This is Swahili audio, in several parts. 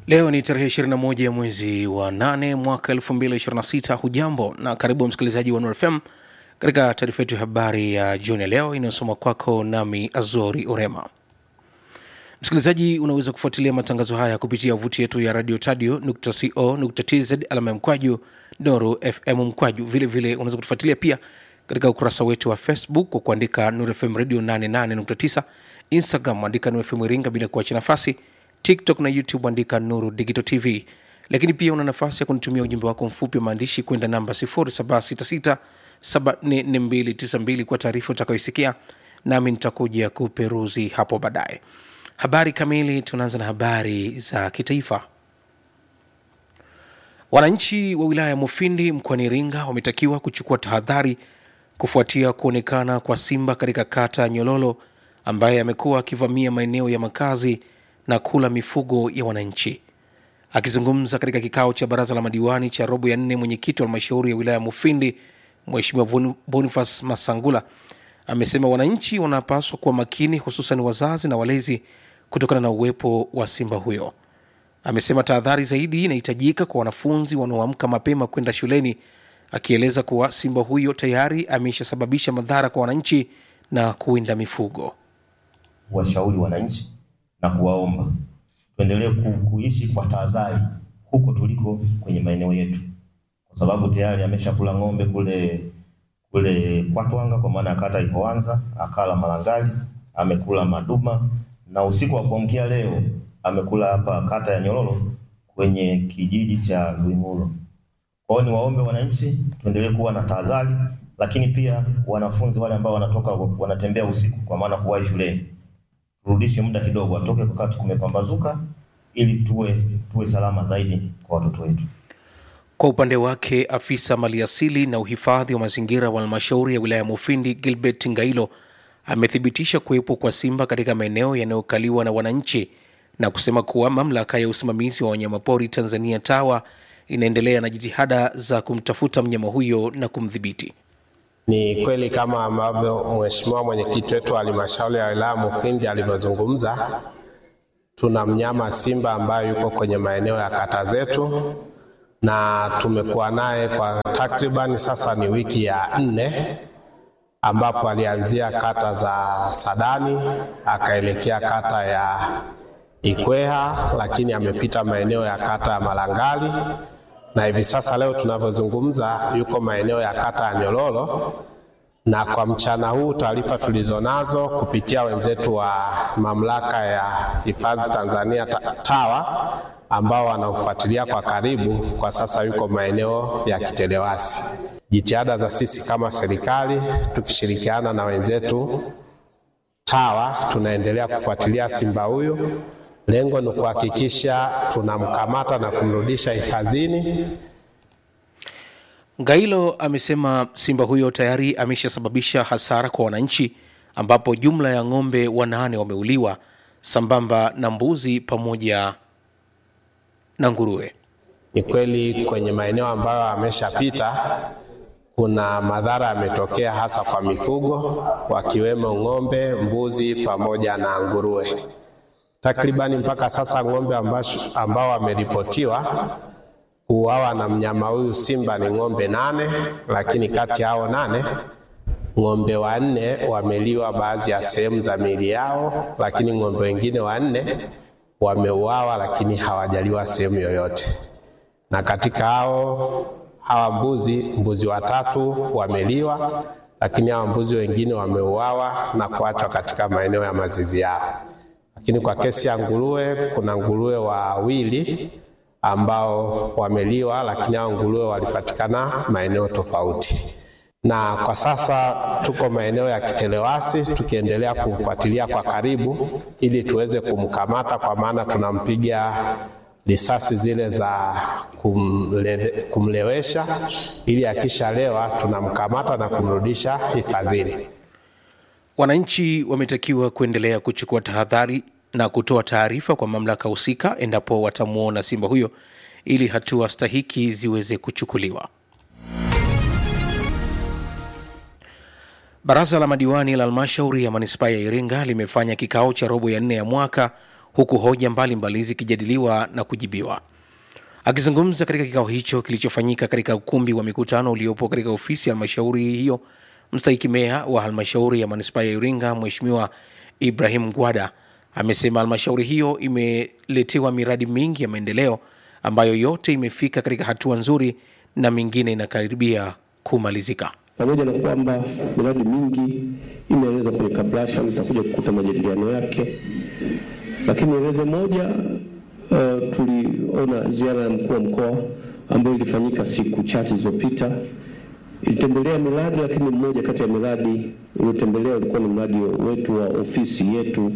Leo ni tarehe 21 ya mwezi wa 8 mwaka 2026. Hujambo na karibu msikilizaji wa Nuru FM katika taarifa yetu ya habari ya jioni ya leo inayosoma kwako nami Azori Orema. Msikilizaji, unaweza kufuatilia matangazo haya kupitia vuti yetu ya radio tadio co.tz alama ya mkwaju Nuru FM mkwaju. Vilevile unaweza kutufuatilia pia katika ukurasa wetu wa Facebook kwa kuandika Nuru FM radio 88.9, Instagram andika Nuru FM Iringa bila kuacha nafasi, TikTok na YouTube andika Nuru Digital TV. Lakini pia una nafasi ya kunitumia ujumbe wako mfupi wa maandishi kwenda namba 0766 744292 kwa taarifa utakayoisikia, nami nitakuja kuperuzi hapo baadaye. Habari kamili, tunaanza na habari za kitaifa. Wananchi wa wilaya ya Mufindi mkoani Iringa wametakiwa kuchukua tahadhari kufuatia kuonekana kwa simba katika kata ya Nyololo ambaye amekuwa akivamia maeneo ya makazi na kula mifugo ya wananchi. Akizungumza katika kikao cha baraza la madiwani cha robo ya nne, mwenyekiti wa halmashauri ya wilaya ya Mufindi Mheshimiwa Boniface Masangula amesema wananchi wanapaswa kuwa makini, hususan wazazi na walezi kutokana na uwepo wa simba huyo. Amesema tahadhari zaidi inahitajika kwa wanafunzi wanaoamka mapema kwenda shuleni, akieleza kuwa simba huyo tayari ameshasababisha madhara kwa wananchi na kuwinda mifugo. Washauri wananchi na kuwaomba tuendelee ku, kuishi kwa tahadhari huko tuliko kwenye maeneo yetu, kwa sababu tayari ameshakula ng'ombe kule kule Kwatwanga, kwa maana ya kata Ihoanza, akala Malangali, amekula Maduma na usiku wa kuamkia leo amekula hapa kata ya Nyololo kwenye kijiji cha Luinguro. Kwa hiyo niwaombe wananchi tuendelee kuwa na tahadhari, lakini pia wanafunzi wale ambao wanatoka wanatembea usiku, kwa maana kuwahi shuleni, turudishe muda kidogo, atoke wakati kumepambazuka, ili tuwe tuwe salama zaidi kwa watoto wetu. Kwa upande wake afisa maliasili na uhifadhi wa mazingira wa halmashauri ya wilaya ya Mufindi Gilbert Ngailo amethibitisha kuwepo kwa simba katika maeneo yanayokaliwa na wananchi na kusema kuwa mamlaka ya usimamizi wa wanyamapori Tanzania TAWA inaendelea na jitihada za kumtafuta mnyama huyo na kumdhibiti. Ni kweli kama ambavyo mheshimiwa mwenyekiti wetu wa halmashauri ya wilaya Mufindi alivyozungumza, tuna mnyama simba ambaye yuko kwenye maeneo ya kata zetu na tumekuwa naye kwa takribani sasa ni wiki ya nne ambapo alianzia kata za Sadani akaelekea kata ya Ikweha, lakini amepita maeneo ya kata ya Malangali na hivi sasa leo tunavyozungumza yuko maeneo ya kata ya Nyololo. Na kwa mchana huu taarifa tulizonazo kupitia wenzetu wa mamlaka ya hifadhi Tanzania TAWA ambao wanaufuatilia kwa karibu, kwa sasa yuko maeneo ya Kitelewasi. Jitihada za sisi kama serikali tukishirikiana na wenzetu TAWA tunaendelea kufuatilia simba huyu. Lengo ni kuhakikisha tunamkamata na kumrudisha hifadhini. Ngailo amesema simba huyo tayari ameshasababisha hasara kwa wananchi, ambapo jumla ya ng'ombe wanane wameuliwa sambamba na mbuzi pamoja na nguruwe. Ni kweli kwenye maeneo ambayo ameshapita kuna madhara yametokea, hasa kwa mifugo wakiwemo ng'ombe, mbuzi pamoja na nguruwe. Takribani mpaka sasa ng'ombe ambao wameripotiwa kuuawa na mnyama huyu simba ni ng'ombe nane, lakini kati yao nane ng'ombe wanne wameliwa baadhi ya sehemu za miili yao, lakini ng'ombe wengine wanne wameuawa, lakini hawajaliwa sehemu yoyote. Na katika hao hawa mbuzi, mbuzi watatu wameliwa, lakini hawa mbuzi wengine wameuawa na kuachwa katika maeneo ya mazizi yao. Lakini kwa kesi ya nguruwe, kuna nguruwe wawili ambao wameliwa, lakini hao nguruwe walipatikana maeneo tofauti. Na kwa sasa tuko maeneo ya Kitelewasi tukiendelea kumfuatilia kwa karibu ili tuweze kumkamata, kwa maana tunampiga risasi zile za kumle, kumlewesha ili akishalewa tunamkamata na kumrudisha hifadhini. Wananchi wametakiwa kuendelea kuchukua tahadhari na kutoa taarifa kwa mamlaka husika endapo watamwona simba huyo ili hatua stahiki ziweze kuchukuliwa. Baraza la madiwani la halmashauri ya manispaa ya Iringa limefanya kikao cha robo ya nne ya mwaka huku hoja mbalimbali zikijadiliwa na kujibiwa. Akizungumza katika kikao hicho kilichofanyika katika ukumbi wa mikutano uliopo katika ofisi ya halmashauri hiyo, mstahiki meya wa halmashauri ya manispaa ya Iringa Mheshimiwa Ibrahim Gwada amesema halmashauri hiyo imeletewa miradi mingi ya maendeleo ambayo yote imefika katika hatua nzuri na mingine inakaribia kumalizika. pamoja na kwamba miradi mingi imeelezwa kwenye kabrasha, mtakuja kukuta majadiliano yake, lakini eleze moja uh, tuliona ziara ya mkuu wa mkoa ambayo ilifanyika siku chache zilizopita, ilitembelea miradi, lakini mmoja kati ya miradi iliyotembelea ulikuwa ni mradi wetu wa ofisi yetu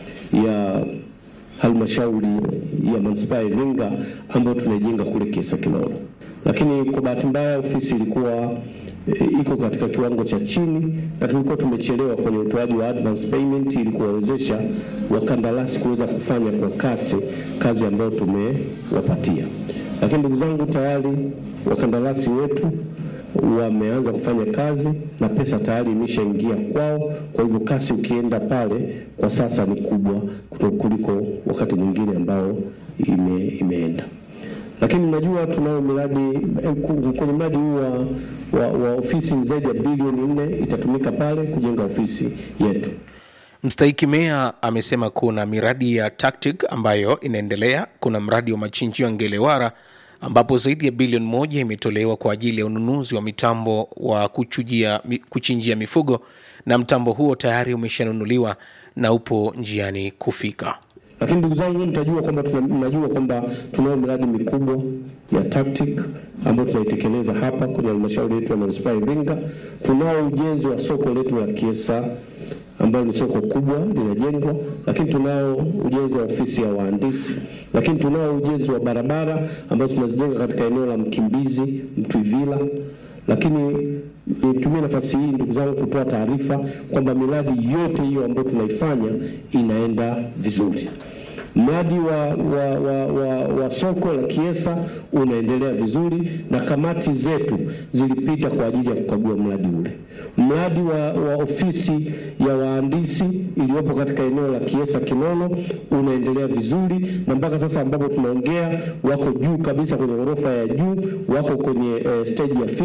ya halmashauri ya manispaa ya Iringa ambayo tunaijenga kule Kiesa Kilolo, lakini kwa bahati mbaya ofisi ilikuwa e, iko katika kiwango cha chini na tulikuwa tumechelewa kwenye utoaji wa advance payment ili kuwawezesha wakandarasi kuweza kufanya kwa kasi kazi ambayo tumewapatia. Lakini ndugu zangu, tayari wakandarasi wetu wameanza kufanya kazi na pesa tayari imeshaingia kwao. Kwa hivyo kasi ukienda pale kwa sasa ni kubwa kuliko wakati mwingine ambao ime, imeenda lakini najua tunao miradi kwenye mradi huu wa, wa, wa ofisi ni zaidi ya bilioni nne itatumika pale kujenga ofisi yetu. Mstahiki meya amesema kuna miradi ya TACTIC ambayo inaendelea. Kuna mradi wa machinjio ya Ngelewara ambapo zaidi ya bilioni moja imetolewa kwa ajili ya ununuzi wa mitambo wa kuchujia, kuchinjia mifugo na mtambo huo tayari umeshanunuliwa na upo njiani kufika. Lakini ndugu zangu, mtajua kwamba mnajua kwamba tunao miradi mikubwa ya TACTIC ambayo tunaitekeleza hapa kwenye halmashauri yetu ya manispaa ya Iringa. Tunao ujenzi wa soko letu la Kiesa ambayo ni soko kubwa linajengwa, lakini tunao ujenzi wa ofisi ya wahandisi, lakini tunao ujenzi wa barabara ambazo tunazijenga katika eneo la Mkimbizi, Mtwivila lakini nitumie nafasi hii ndugu zangu kutoa taarifa kwamba miradi yote hiyo ambayo tunaifanya inaenda vizuri. Mradi wa, wa, wa, wa, wa soko la Kiesa unaendelea vizuri na kamati zetu zilipita kwa ajili ya kukagua mradi ule. Mradi wa, wa ofisi ya wahandisi iliyopo katika eneo la Kiesa Kinono unaendelea vizuri, na mpaka sasa ambapo tunaongea wako juu kabisa kwenye ghorofa ya juu, wako kwenye eh, stage ya